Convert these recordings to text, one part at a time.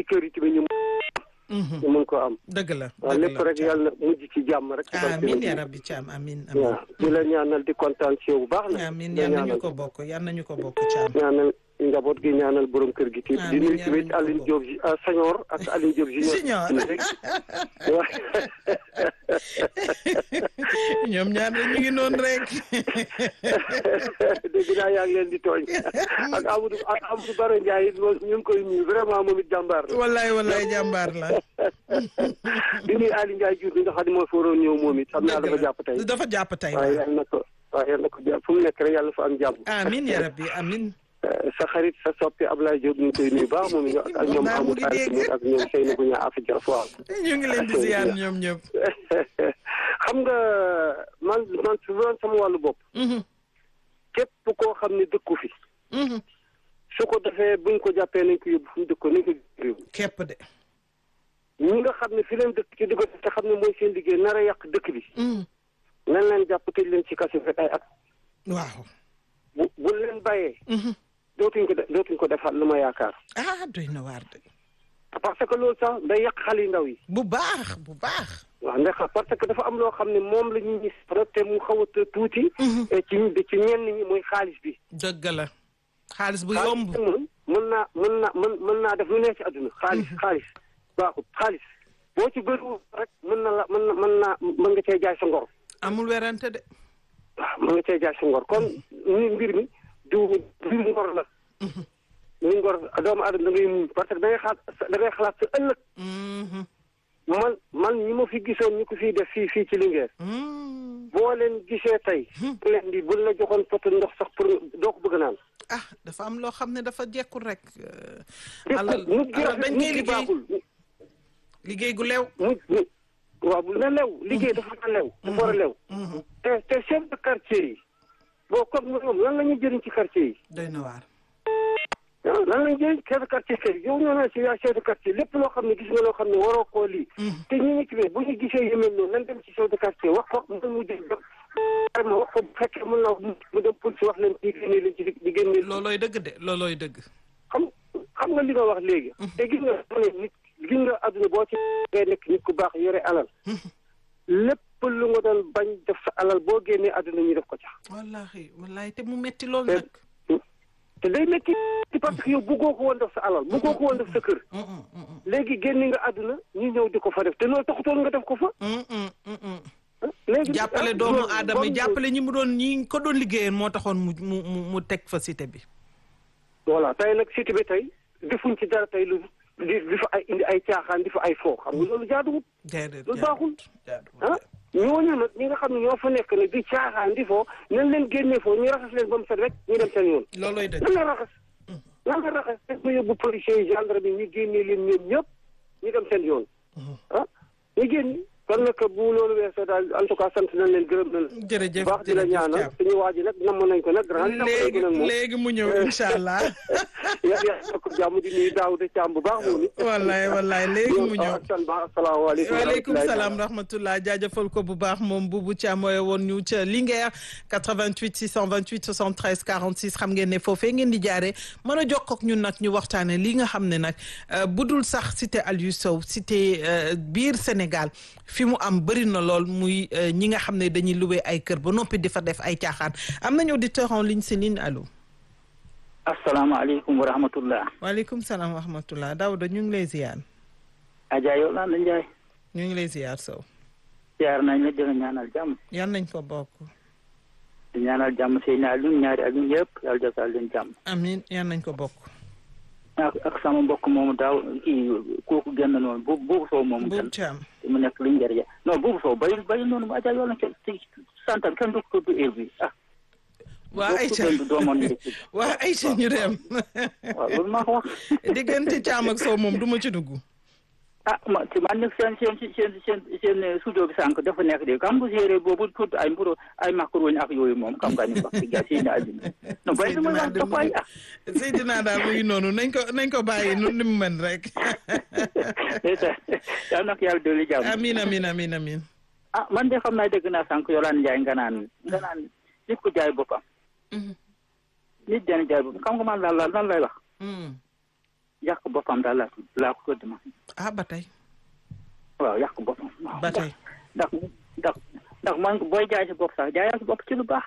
auditeurs yi tamit ñu Mhm. ñu mën ko am dëgg la waaw dëgg lépp la rek Thiam. yàlla na mujj ci jàmm rek ci barke amiin Yonent yaa bi. rabbi Thiam amiin amiin waaw di la ñaanal di kontaan ci yow bu baax na amiin di la yal nañu ñaanal ko bokk yal nañu ko bokk Thiam. ñaanal njaboot gi ñaanal borom kër gi tamit di Amiin, nuyu yal tamit nañu ko Aline bokk. Diop ji ah Sañor ak Aline Diop junior Junior. waaw ñoom ñaar de ñu ngi noonu rek. dégg naa yaa ngi leen di tooñ ak Amadou ak Amadou Baro Ndiaye it moom ñu ngi koy nuyu vraiment moom it jàmbaar la wallaay wallaay jàmbaar la. di nuyu Aliou Ndiaye Diouf bi nga xam ne moo fa waroon ñëw moom it xam naa dafa jàpp tey dafa jàpp tey waaye waaw. yàlla na ko waaye yàlla na ko jàpp fu mu nekk rek yàlla fa am jàmm amiin yaa rabbi amiin. Eh, sa xarit sa soppi Ablaye Diop ñu ngi koy nuyu baax moom it ak ak ñoom Baax mu Amadou ngi dégg. Aliou ak ñoom Seynou Gounia Afi Diaf waaw ñu ngi leen di ziar ñoom ñëpp. xam nga man man su doon sama wàllu bopp Mhm, képp koo xam ne dëkku fi mhm. su ko defee buñ ko jàppee nañ ko yóbbu fu mu dëkkoon nañ ko réew képp de. ñi nga xam ne fi leen dëkk ci dëkk te xam ne mooy seen liggéey nar a yàq dëkk bi Mhm. nan leen jàpp tëj leen ci kaso fekk ay at waaw. bu bu leen bàyyee Mhm. dootuñ ko def dootuñ ko defaat lu ma yaakaar ah doy na waar de. parce que loolu sax day yàq xale yu ndaw yi bu baax bu baax. waaw ndax parce que dafa am loo xam ne moom la ñuy gis rek te mu xaw a tuuti eh, ci ci ñenn ñi mooy xaalis bi dëgg la. xaalis bu xaalis yomb. bi moom mën naa mën naa mën mën naa def lu nekk ci àdduna xaalis xaalis baaxut xaalis boo ci bëriwul rek mën na la mën na mën naa mën nga cee jaay sa ngor amul werante de. waaw mën nga cee jaay sa ngor kon ni mbir mi du mbir ngor la mbir ngor doomu aadama da ngay muñ parce que da ngay xalaat da ngay xalaat sa ëllëg Mhm, man man ñi ma fi gisoon ñi ko fiy def fii fii ci Linguère mhm. boo leen gisee tey leen di buñ la joxoon poto ndox sax pour doo ko bëgg naan ah dafa am loo xam ne dafa jekkul rek. euh, Nit alal nit gi alal rafet dañ nit koy gi liggéey baaxul liggéey gu lew. mu mu waaw bu na lew liggéey dafa na lew dafa war a lew Mhm. te te chef de quartier yi boo comme ñoom lan la ñuy jëriñ ci quartier yi doy na waar. ah lan la ñuy jëriñ chef de quartier kay yow ñoo naan si yaa chef de quartier lépp loo xam ne gis nga loo xam ne waroo koo lii te ñu ngi ci biir bu ñu gisee yu mel noonu nan dem ci chef de quartier wax ko mu mu jël vraiment wax ko bu fekkee mën na mu dem police wax leen ci génne leen ci di génne loolooy dëgg de loolooy dëgg. xam xam nga li nga wax léegi te gis nga mu ne nit gis nga àdduna boo ci ngay nekk nit ku baax yore alal lépp lu nga doon bañ def sa alal boo génnee àdduna ñu def ko ca wallahi wallahi te mu metti lool te nag. te day métti parce que yow bëggoo ko woon def sa alal bëggoo ko woon def sa kër Mm, mm, mm, mm. léegi génne nga àdduna ñu ñëw di ko fa def te loolu taxutoon nga def ko fa Mm, mm, mm, mm. léegi jàppale ah, doomu loolu- aadama yi loolu- jàppale ñi mu doon ñi ko doon liggéeyeen moo taxoon mu mu mu mu teg fa cité bi. voilà tey nag cité bi tey defuñ ci dara tey lu di di fa ay indi ay caaxaan di fa ay foo xam nga loolu jaaduwut déedéet loolu baaxul jaaduwul ah ñooñu nag ñi nga xam ne ñoo fa nekk nag di caaxaan di foo nañ leen génnee foo ñu raxas leen ba mu set rek ñu dem seen yoon loolooy dëgg. nan la raxas nan la raxas dañ ko yóbbu policiers yi gendarme yi ñu génnee leen ñoom ñëpp ñu dem seen yoon ah ñu génn kon nag bu loolu weesoo daal en tout cas sant nañ leen gërëm nañ leen jërëjëf baax di la jërëjëf ñaanal Thiam. suñu waa ji nag namm nañ ko nag grand namm nañ ko léegi nag moom léegi mu ñëw incha allah. yaa yaa ko jàmm di nuyu Daouda Thiam bu baax moom it wallaay wallaay léegi mu ñëw. ak san ba asalaamaaleykum waaleykum wa salaam rahmatullah jaajëfal ko bu baax moom Boubou Thiam mooy woon ñu ca Linguère 88 628 73 46 xam ngeen ne foofee ngeen di jaaree mën a jokkoo ak ñun nag ñu waxtaane li nga xam ne nag euh, budul sax cité Aliou Sow cité euh, biir Sénégal fi mu am bëri na lool muy euh, ñi nga xam ne dañuy loué ay kër ba noppi di fa def ay caaxaan am nañu auditeur en ligne si ligne allo. asalaamaaleykum wa rahmatullah waaleykum salaam wa rahmatullah Daouda ñu ngi lay ziar Adja yow lan la Njaay ñu ngi lay ziar Sow ziar nañ la dina ñaanal jàmm yan nañ ko bokk. di ñaanal jàmm seen Aliou ñaari Aliou yëpp yàlla defal leen jàmm amiin yan nañ ko bokk. ak ak sama mbokk moomu daaw kii kooku génn noonu bu buubu soow moomu Boubou tan Thiam. mu nekk lu njëriñ non buubu soow bayil bayil noonu mu Adja yow lan kenn ci santam kenn du ko tudd heure bi ah waa Aïcha du doomoon ni waa Aïcha ñu dem waaw loolu maa ko wax diggante Thiam ak Sow moom du ma ci dugg. ah ma ci man nag seen seen seen seen seen studio bi sànq dafa nekk de xam nga séeréer boobu tudd ay mburu ay macaroni ak yooyu moom xam nga ni wax dëgg yàlla seen Aliou non bay dama wax dafa ay ah Seydina daal mu ngi noonu nañ ko nañ ko bàyyi nu ni mu mën rek. yal na ko yàlla dolli jàmm amiin amiin amiin amiin. ah man de xam naa dégg naa sànq Yolande Ndiaye nga naan nga naan nit ku jaay boppam nit dana jaay boppam xam nga man lan lan lan lay wax yàq boppam daal laa laa ko tudd ma ah ba tey waaw yàq boppam waaw ba tey ndax ndax ndax man booy jaay si bopp sax jaayal si bopp ci lu baax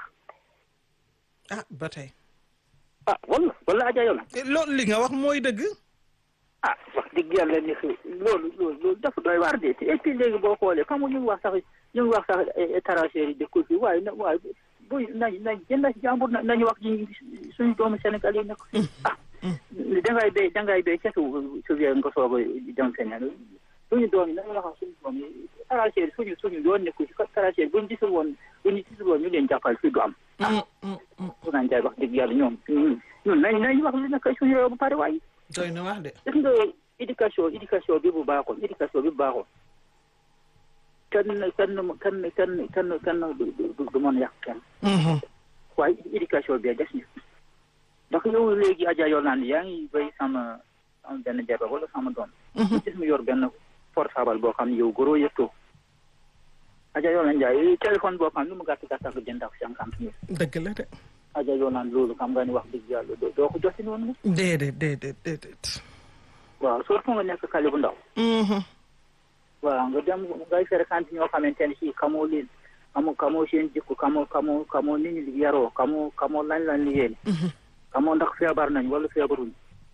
ah ba tey ah wala wala aja yow la loolu li nga wax mooy dëgg ah wax dëgg yàlla ni que loolu loolu loolu dafa doy waar de te et puis léegi boo xoolee xam nga ñu ngi wax sax ñu ngi wax sax étranger yi dëkkul fi waaye na waaye bu nañ nañ jënd si jàmbur na nañu wax ji suñu doomu Sénégal yi nekk fi ah dangay béy dangay béy kese su wee nga soog a dem feneen suñu doom yi nañu wax suñu doom yi étranger yi suñu suñu yoon nekku si étranger buñ gisul woon buñu gisul woon ñu leen jàppal fii du am ah su naan jaay wax dëgg yàlla ñoom ñun nañ nañ wax li nekk suñu réew ba pare waaye doy na wax de gis nga éducation éducation bi bu baaxoon éducation bi bu baaxoon kenn kenn kenn kenn kenn kenn du du du mën a yàq kenn. waaye éducation bi des na. ndax yow léegi Adja yow naan yaa ngi béy sama am benn jabar wala sama doom. gis mu yor benn portable boo xam ne yow goro yëttoo. Adja yow naan jaay téléphone boo xam ne lu mu gàtt gàtt ak jënd ak cinquante mille. dëgg la de. Adja yow naan loolu xam nga ni wax dëgg yàlla doo ko jotti noonu. déedéet déedéet déedéet. waaw surtout nga nekk xale bu ndaw. waaw nga dem ngay fréquente ñoo xamante ne si xamoo leen xamoo xamoo seen jikko xamoo xamoo xamoo ni ñu yaroo xamoo xamoo lañ lañ liggéey. xamoo ndax feebar nañ wala feebaruñ.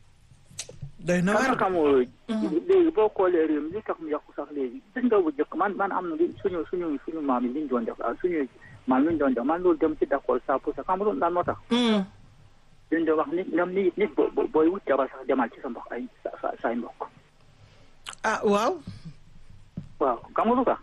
doy na waar xamoo léegi boo xoolee réew mi li tax mu yàqu sax léegi gis nga bu njëkk man man am na li suñu suñu suñu maam yi li ñu doon def ah suñu maam li ñu doon def man loolu dem ci d'accord ça pour ça xam nga lan moo tax. dañ doon wax nit ñoom nit nit boo booy wut jabar sax demal ci sa mbokk ay sa say mbokk. ah waaw. waaw xam nga lu tax.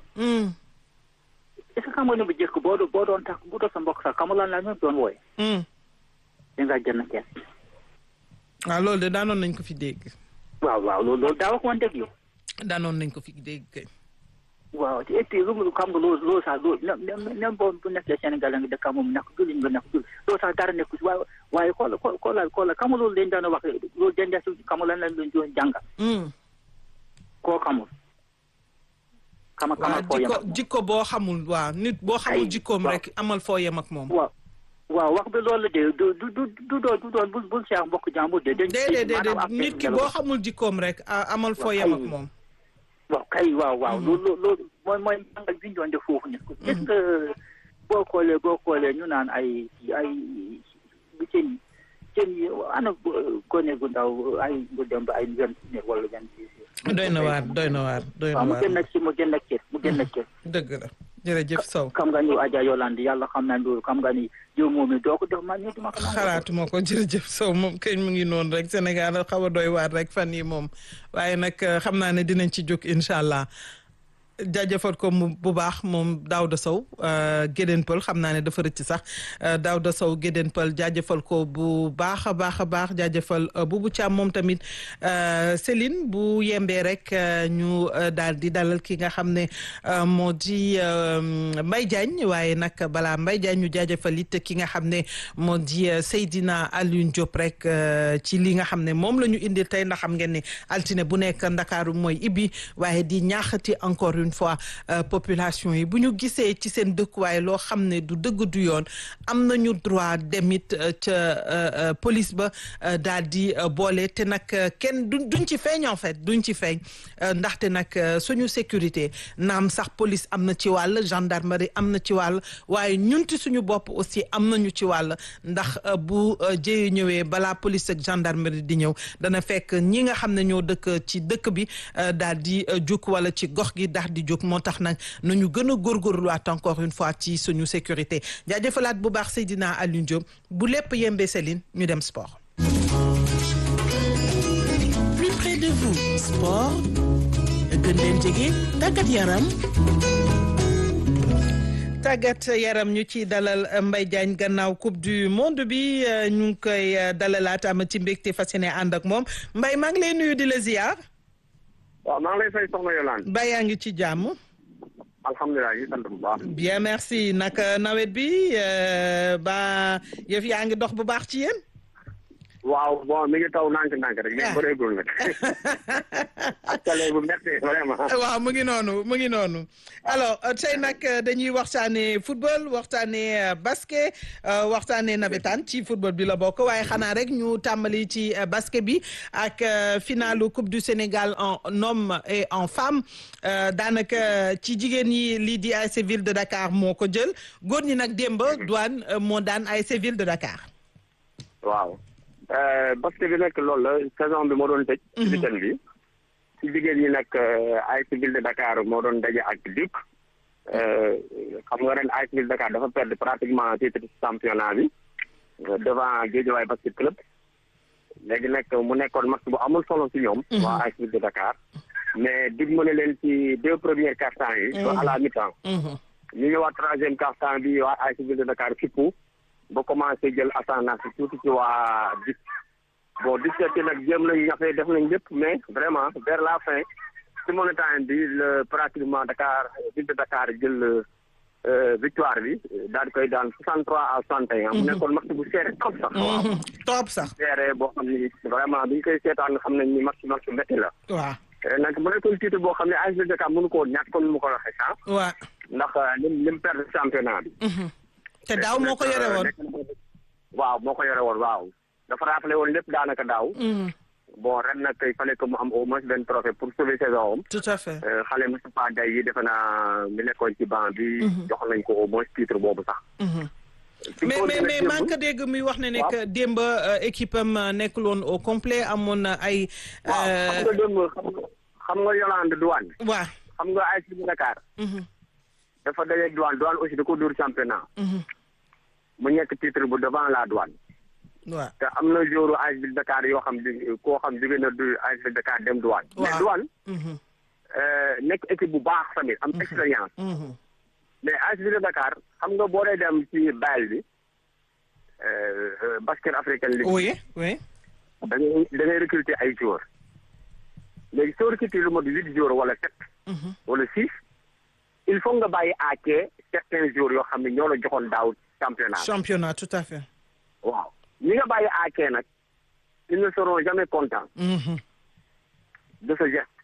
est ce que xam nga ne bu njëkk boo doon boo doon tax bu doon sa mbokk sax xam nga lan la ñu doon wooye. da ngaa jënd kees. waaw loolu de daanoon nañ ko fi dégg. waaw waaw loolu loolu daa wax woon dëgg yow. daanoon nañ ko fi dégg kay. waaw et puis lu mu xam nga loolu loolu sax loolu même même boo bu nekkee Sénégal nga dëkk moom nekk julli nga nekk julli loolu sax dara nekku si waaye waaye xoola xoola xoola xam nga loolu dañ daan wax loolu dañ daan si xam nga lan lañ doon doon jàngal. koo xamul. xama xamal foo yem jikko jikko boo xamul waaw nit boo xamul jikkoom rek amal foo yem ak moom. waaw waaw wax bi loolu de du du du du doon du doon bul bul seex mbokk jàmbur de. dañ déedéet déedéet nit ki boo xamul jikkoom rek amal foo yem ak moom. waaw kay waaw waaw loolu loolu mooy mooy jàngal bi ñu doon def foofu nit ko gis nga boo xoolee boo xoolee ñu naan ay ay bu seen seen yi ana gone gu ndaw ay bu dem ba ay vingt mille wala vingt six doy na waar doy na waar doy na waaw mu waar gën a ci mu gën a cër mu gën a cër dëgg la jërëjëf Sow xam nga ni Adja Yolande yàlla xam naa loolu xam nga ni yow moom mi doo ko def man ñu duma ko nangu. xalaatuma ko jërëjëf Sow moom kañ mu ngi noonu rek Sénégal xaw a doy waar rek fan yi moom waaye nag xam naa ne dinañ ci jóg incha allah jaajëfal ko mu bu baax moom Daouda Sow Gédéen Pël xam naa ne dafa rëcc sax Daouda Sow Gédéen Pël jaajëfal ko bu baax a baax a baax jaajëfal Boubou Thiam moom tamit Céline bu yembee rek ñu daal di dalal ki nga xam ne moo di Mbaye Diagne waaye nag balaa Mbaye Diagne ñu jaajëfal it ki nga xam ne moo di Seydina Alioune Diop rek ci li nga xam ne moom la ñu indil tey ndax xam ngeen ne altine bu nekk Ndakaaru mooy ibbi waaye di ñaaxati encore une fois population yi bu ñu gisee ci seen dëkkuwaay loo xam ne du dëgg du yoon am nañu droit demit ca police ba daal di boole te nag kenn du duñ ci feeñ en fait duñ ci feeñ ndaxte nag suñu sécurité naam sax police am na ci wàll gendarmerie am na ci wàll waaye ñunti suñu bopp aussi am nañu ci wàll ndax bu jëye ñëwee balaa police ak gendarmerie di ñëw dana fekk ñi nga xam ne ñoo dëkk ci dëkk bi daal di juk wala ci gox gi daal di jóg moo tax nag nañu gën a góorgóorluwaat encore une fois ci suñu sécurité jaajëfalaat bu baax Seydina Alioune Diop bu lépp yembee Céline ñu dem sport. plus près de vous sport gën leen jege tàggat yaram. tàggat yaram ñu ci dalal Mbaye Diagne gannaaw coupe du monde bi ñu ngi koy dalalaat am ci mbégte fas yéene ànd ak moom Mbaye maa ngi lay nuyu di la ziar. waaw maa ngi lay fay soxna Yolande. Ba yaa ngi ci jàmm. alhamdulilah ñu sant bu baax. bien merci naka nawet bi ba yëf yaa ngi dox bu baax ci yéen. waaw bon mi ngi taw nànk-nànk rek. mais bëreegul nag. télé bu métti vraiment. waaw mu ngi noonu mu ngi noonu alors euh, tey nag euh, dañuy waxtaanee football waxtaanee euh, basket euh, waxtaanee nawetaan ci football bi la bokk waaye xanaa rek ñu tàmbali ci euh, basket bi ak euh, finalu coupe du Sénégal en homme et en femme euh, daanaka ci jigéen ñi lii di ASC Ville de Dakar moo ko jël góor ñi nag démb douane euh, moo daan ASC Ville de Dakar. waaw basket bi nag loolu la saison bi moo doon tëj. ci weekend bi ci jigéen ñi nag ASC Ville de Dakar moo doon daje ak Duc. xam nga ren ASC Ville de Dakar dafa perdre pratiquement titre championnat bi devant Guédiawaye basket club. léegi nag mu nekkoon match bu amul solo ci ñoom. waa ASC Ville de Dakar. mais dig mu ne leen ci deux premiers quart-temps yi. ba à la mi-temps. ñu ñëwaat troisième quart-temps bi waa ASC Ville de Dakar fippu ba commencé jël ascendance tuuti ci waa Duc. bon Duc ci nag jéem nañ ñafe def nañ lépp mais vraiment vers la fin ci monotone bi le pratiquement Dakar Ville de Dakar jël victoire bi daal di koy daan 63 à 61. mu nekkoon match bu serré trop sax. waaw top sax. serré boo xam ni vraiment bi ñu koy seetaan xam nañ ni match match métti la. waaw. nag mu nekkoon titre boo xam ne ASC Ville de Dakar mënu koo ñàkk comme ni mu ko waxee sax. waaw. ndax lim lim perdre championnat bi. te daaw moo ko yore woon. waaw moo ko yore woon waaw. dafa rappelé woon lépp daanaka daaw. bon ren nag il fallait que mu am au moins benn trophée pour sauver saison am. tout à fait. xale Moustapha Day yi defe naa mi nekkoon ci banc bi. jox nañ ko au moins titre boobu sax. mais mais mais maa ngi ko dégg muy wax ne ne que démb équipe am nekkul woon au complet amoon na ay. waaw xam nga démb xam nga xam nga Yolande Douane. waaw. xam nga ASC Dakar. dafa dajeeg Douane Douane aussi da ko dóor championnat. mu nekk titre bu devant la Douane. waaw te am na jouru ASC Dakar yoo xam ne koo xam jóge na du ASC Dakar dem Douane. waaw mais Douane. nekk équipe bu baax tamit am expérience. mais ASC Dakar xam nga boo dee dem ci bayal bi basket africain league. oui oui. da ngay da ngay recruter ay joueurs. léegi soo recruter lu mot huit joueurs wala sept. wala six. il faut nga bàyyi à quai certains jours yoo xam ne ñoo la joxoon daaw championnat. championnat tout à fait. waaw ñi nga bàyyi à quai nag ils ne seront jamais contents. de ce geste.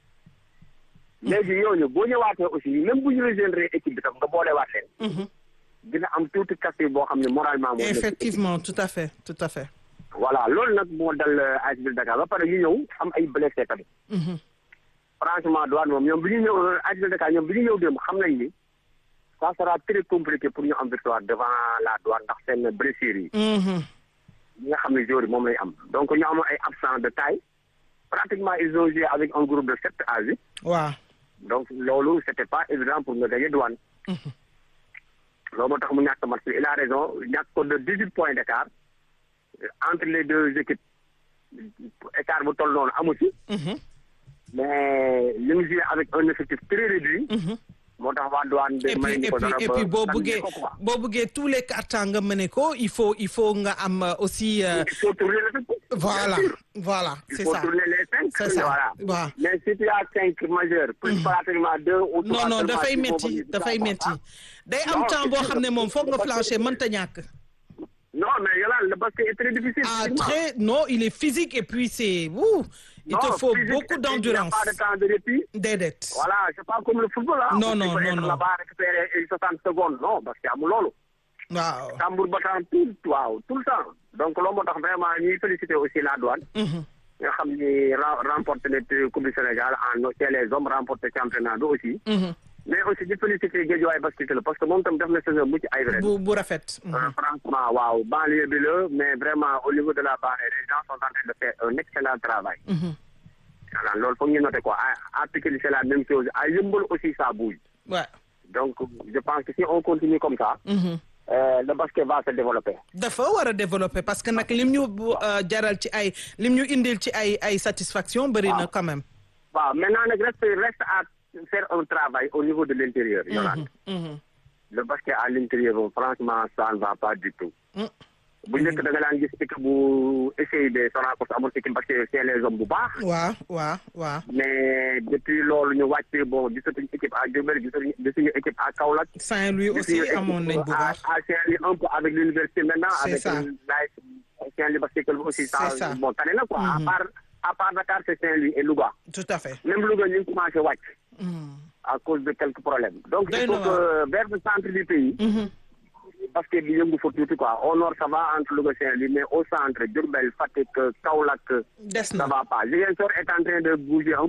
léegi ñooñu boo ñëwaatee aussi même bu ñu rejoindre équipe bi tam nga boolewaat leen. dina am tuuti casse boo xam ne moralement. moo effectivement tout à fait tout à fait. voilà loolu nag moo dal ASC Ville Dakar ba pare ñu ñëw am ay blessé tamit. franchement Douane moom ñoom bi ñu ñëw ASC Ville Dakar ñoom bi ñu ñëw démb xam nañ ni ça sera très compliqué pour ñu am victoire devant la Douane ndax seen blessure yi. ñi nga xam ne joueurs yi moom lay am donc ñu am ay absents de taille pratiquement ils ont joué avec un groupe de sept à huit. waaw. donc loolu c'était pas évident pour nga gagner Douane. loolu moo tax mu ñàkk match il a raison ñàkk ko de dix huit points d'écart entre les deux équipes écart bu toll noonu amu ci. mais li mu joué avec un effectif très réduit. moo tax waa douane de et puis may et ñu ko puis dara et ba puis boo sànni bëggee ko quoi. boo bëggee tous les cartons nga mëne ko il faut il faut nga am euh, aussi. euh, il faut tourner l'effectif. voilà Bien sûr. voilà il c'est faut ça. tourner les cinq. C'est ça. voilà waaw. mais si tu as cinq majeurs. plus pratiquement deux ou non trois non seulement, dafay il faut métti venir dafay ça, métti ah. day am Non, temps c'est boo sûr. xam ne moom foog nga Parce que- flancher mënta ñàkk. non mais Yolande le basket est très difficile. ah physiquement. très non il est physique et puis c'est ouh, il te Non, faut physique, beaucoup et puis d'endurance Il n'y a pas de temps de répit. déedéet. Voilà, c'est pas comme le football. Hein. Non, Tu non, peux non, être non. là-bas récupérer 60 secondes. Non, parce que amul loolu. waaw. Tambour battant tout, waaw, tout le temps. Donc loolu moo tax vraiment ñuy féliciter aussi la douane. Mhm. nga xam ni ra- remporté na Coupe du Sénégal en chez les hommes remporté championnat bi aussi. Mhm. mais aussi di féliciter Guédiawaye basket la parce que moom tam def na saison mucc ay ren. bu bu rafet. Mhm. Euh, franchement waaw banlieue bi la mais vraiment au niveau de la banlieue les gens sont en train de faire un excellent travail. Mhm. voilà loolu foog ñu noter quoi à à Pikine c'est la même chose à Yeumbeul aussi ça bouge. Ouais. donc je pense que si on continue comme ça. Mhm. euh, le basket va se développer. dafa war a développer parce que nag lim ñu bu, euh, jaral ci ay lim ñu indil ci ay ay satisfaction bëri na quand même. waaw maintenant nag reste reste à faire un travail au niveau de l'intérieur. Yolande. Mhm. le basket à l'intérieur moom franchement ça ne va pas du tout. Mm. bu njëkk da nga daan gis équipe bu essayé de Sonacos amul équipe parce que c'est les hommes bu baax. waaw waaw waaw. mais depuis loolu ñu wàcc bon gisatuñu équipe à Diourbel gisatuñu gisuñu équipe à Kaolack. Saint-Louis aussi gisuñu équipe amoon nañ bu à baax. à Saint-Louis un peu avec l'université maintenant. C'est avec ça. l'AS Saint-Louis basket club aussi ça C'est ça. bon tane na quoi. à Mhm. part à part Dakar c'est Saint-Louis et Louga tout à fait. même Louga ñu ngi commencé wàcc Mm. à cause de quelques problèmes donc Doy il na faut que vers le centre du pays Mhm. parce que bi yëngu fa tuuti quoi au nord ça va entre Louga Saint-Louis mais au centre Diourbel Fatick Kaolack des ça na. va pas Ziguinchor est en train de bouger un